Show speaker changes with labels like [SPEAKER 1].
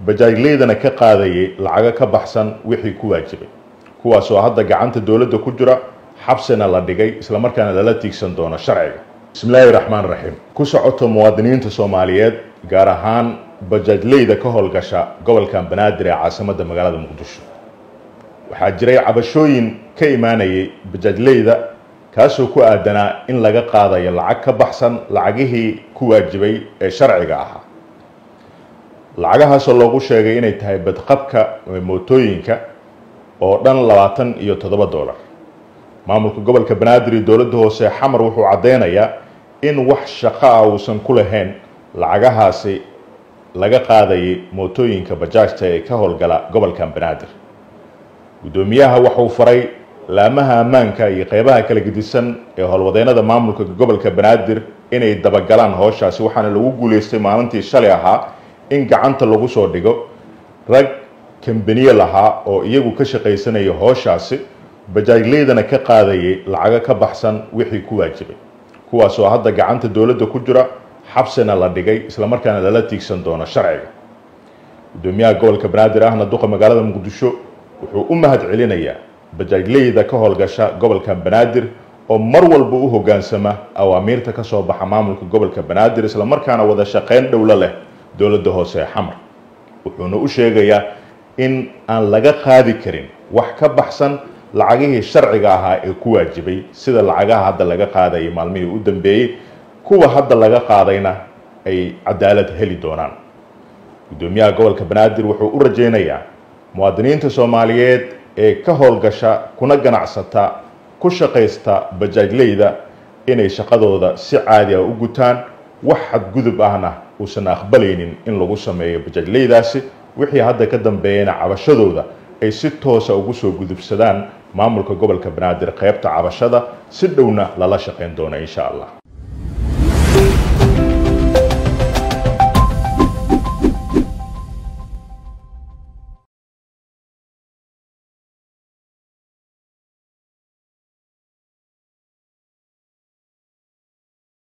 [SPEAKER 1] bajaajleydana ka qaadayay lacago ka baxsan wixii ku waajibay kuwaasoo hadda gacanta dowladda ku jira xabsina la dhigay islamarkaana lala tiigsan doono sharciga bismillaahi raxmaan raxiim ku socoto muwaadiniinta soomaaliyeed gaar ahaan bajaajleyda ka howlgasha gobolkan banaadir ee caasimadda magaalada muqdisho waxaa jiray cabashooyin ka imaanayay bajaajleyda kaasoo ku aadanaa in laga qaadayo lacag ka baxsan lacagihii ku waajibay ee sharciga ahaa lacagahaasoo loogu sheegay inay tahay badqabka mootooyinka oo dhan labaatan iyo toddoba dollar maamulka gobolka banaadir iyo dowladda hoose xamar wuxuu caddeynayaa in wax shaqo ah uusan ku lahayn lacagahaasi laga qaadayay mootooyinka bajaajta ee ka howlgala gobolkan banaadir guddoomiyaha waxuu faray laamaha ammaanka iyo qeybaha kala gedisan ee howlwadeennada maamulka gobolka banaadir inay dabagalaan howshaasi waxaana lagu guuleystay maalintii shalay ahaa in gacanta lagu soo dhigo rag kambaniye lahaa oo iyagu ka shaqaysanaya howshaasi bajaajleydana ka qaadayay lacago ka baxsan wixii ku waajibay kuwaasoo hadda gacanta dowladda ku jira xabsina la dhigay islamarkaana lala tiigsan doono sharciga guddoomiyaha gobolka banaadir ahna duqa magaalada muqdisho wuxuu u mahad celinayaa bajaajleyda ka howlgasha gobolka banaadir oo mar walba u hoggaansama awaamiirta ka soo baxa maamulka gobolka banaadir islamarkaana wada shaqayn dhowlo leh dowladda hoose ee xamar wuxuuna u sheegayaa in aan laga qaadi karin wax ka baxsan lacagihii sharciga ahaa ee ku waajibay sida lacagaha hadda laga qaadayay maalmihii u dambeeyey kuwa hadda laga qaadayna ay cadaalad heli doonaan guddoomiyaha gobolka banaadir wuxuu u rajaynayaa muwaadiniinta soomaaliyeed ee ka howlgasha kuna ganacsata ku shaqaysta bajaajleyda inay shaqadooda si caadi ah u gutaan wax xadgudub ahna uusan aqbalaynin in lagu sameeyo bajaajleydaasi wixii hadda ka dambeeyana cabashadooda ay si toosa ugu soo gudubsadaan maamulka gobolka banaadir qeybta cabashada si dhowna lala shaqayn doona insha allah